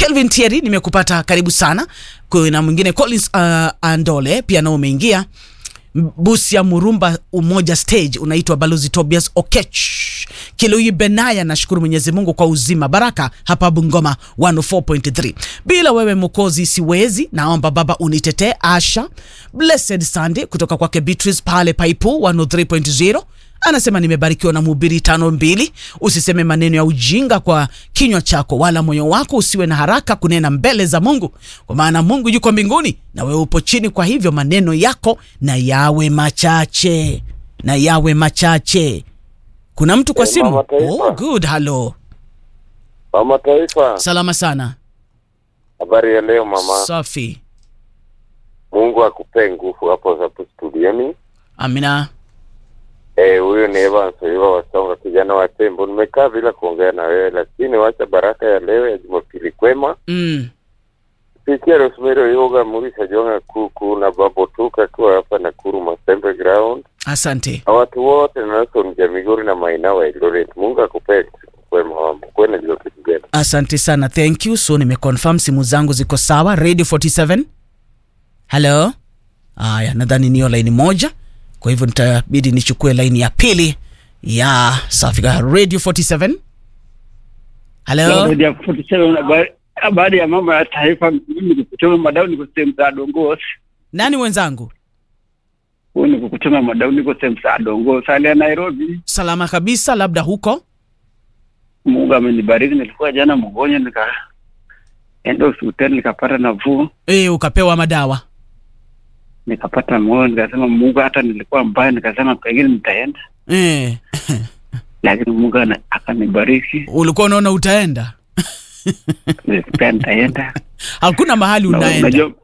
Kelvin Thierry nimekupata, karibu sana. Kuna mwingine Collins uh, Andole pia nao umeingia. Busia Murumba Umoja Stage unaitwa Balozi Tobias Okech. Kilui Benaya, nashukuru Mwenyezi Mungu kwa uzima. Baraka hapa Bungoma 104.3. Bila wewe Mwokozi siwezi, naomba Baba unitetee. Asha Blessed Sunday kutoka kwake Beatrice pale Paipu 103.0 anasema nimebarikiwa na mhubiri tano mbili. Usiseme maneno ya ujinga kwa kinywa chako, wala moyo wako usiwe na haraka kunena mbele za Mungu, kwa maana Mungu yuko mbinguni na wewe upo chini. Kwa hivyo maneno yako na yawe machache, na yawe machache. Kuna mtu kwa Eh, simu? Mama Taifa. Oh, good. Hello, Mama Taifa, salama sana. habari ya leo mama. Safi, Mungu akupe nguvu hapo hapo studioni. amina. Eh, huyo ni Evans Oiwa Wasonga, kijana wa Tembo. Nimekaa bila kuongea na wewe, lakini wacha baraka ya leo ya Jumapili kwema Mm. Sikia Rosemary Oyoga Murisha Jonga Kuku na Babo Tuka akiwa hapa Nakuru Masembe Ground Asante. na watu wote na Nelson Jamigori na Maina wa Eldoret. Mungu akupe kwema mama. Kwena Jumapili njema. Asante sana, thank you. So nimeconfirm simu zangu ziko sawa. Radio 47 hello. Aya, nadhani niyo laini moja, kwa hivyo nitabidi nichukue laini ya pili ya Safika. Radio 47 hello. Baada ya kufuatisha habari- habari ya mambo ya taifa, mimi nikutuma madau, niko sehemu za Dongosi. Nani wenzangu? Huyu ni kukutuma madau, niko sehemu za Dongosi, hali ya Nairobi. Salama kabisa, labda huko. Mungu amenibariki, nilikuwa jana mgonjwa, nikaenda hospitali nikapata nafuu, E, ukapewa madawa. nikapata moyo, nikasema Mungu, hata nilikuwa mbaya, nikasema pengine nitaenda, E, lakini Mungu ana- akanibariki, ulikuwa unaona utaenda, pia nitaenda. hakuna mahali Na unaenda, unajua-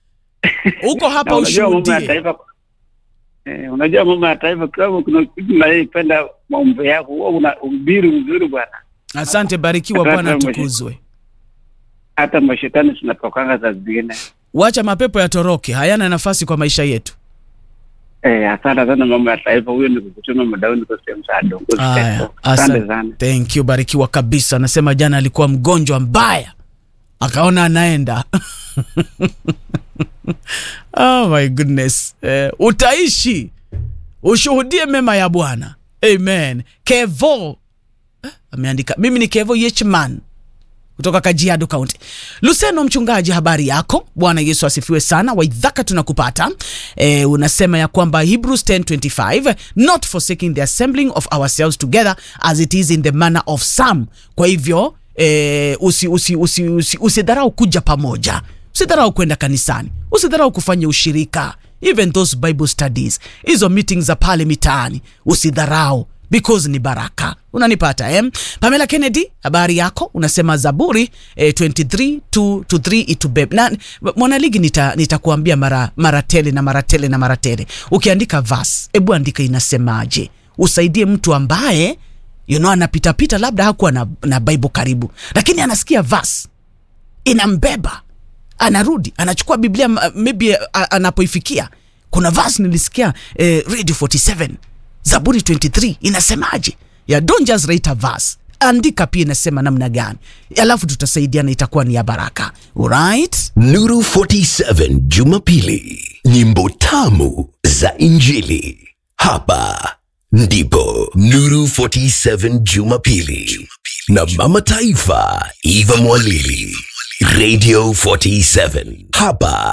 uko hapa na unajua mambo ya ushuhudie. taifa eh, unajua mambo ya taifa kama kuna kitu naipenda mambo yako huwa una ubiri mzuri bwana Asante, barikiwa Hata Bwana, mwisho. tukuzwe. hata mashetani zinatokanga za zingine Wacha mapepo yatoroke, hayana nafasi kwa maisha yetu. eh, asante sana mambo ya taifa huyo ni kukutuma madao niko sehemu za dongo Aya, asante asante. sana Thank you, barikiwa kabisa. Anasema jana alikuwa mgonjwa mbaya, akaona anaenda. oh my goodness. Eh, utaishi ushuhudie mema ya Bwana. Amen. Kevo eh, ameandika mimi ni Kevo Yechman kutoka Kajiado County. Luseno mchungaji, habari yako? Bwana Yesu asifiwe sana. Waidhaka tunakupata. E, unasema ya kwamba Hebrews 10:25 not forsaking the assembling of ourselves together as it is in the manner of some. Kwa hivyo e, usi, usi, usi, usi, usidharau kuja pamoja, usidharau kwenda kanisani, usidharau kufanya ushirika, even those bible studies, hizo meetings za pale mitaani, usidharau because ni baraka unanipata eh? pamela kennedy habari yako unasema zaburi eh, 23 to, to 3 itubeb na mwanaligi nita- nitakuambia mara mara tele na mara tele na mara tele ukiandika vas hebu andika inasemaje usaidie mtu ambaye you know, anapitapita labda hakuwa na, na bible karibu lakini anasikia vas inambeba anarudi anachukua biblia m- maybe uh, anapoifikia kuna vas nilisikia eh, radio 47 zaburi 23 inasemaje ya don't just write a verse andika pia inasema namna gani alafu tutasaidiana itakuwa ni ya baraka right Nuru 47 Jumapili, nyimbo tamu za Injili. Hapa ndipo Nuru 47 Jumapili na Mama Taifa Eva Mwalili, Radio 47. Hapa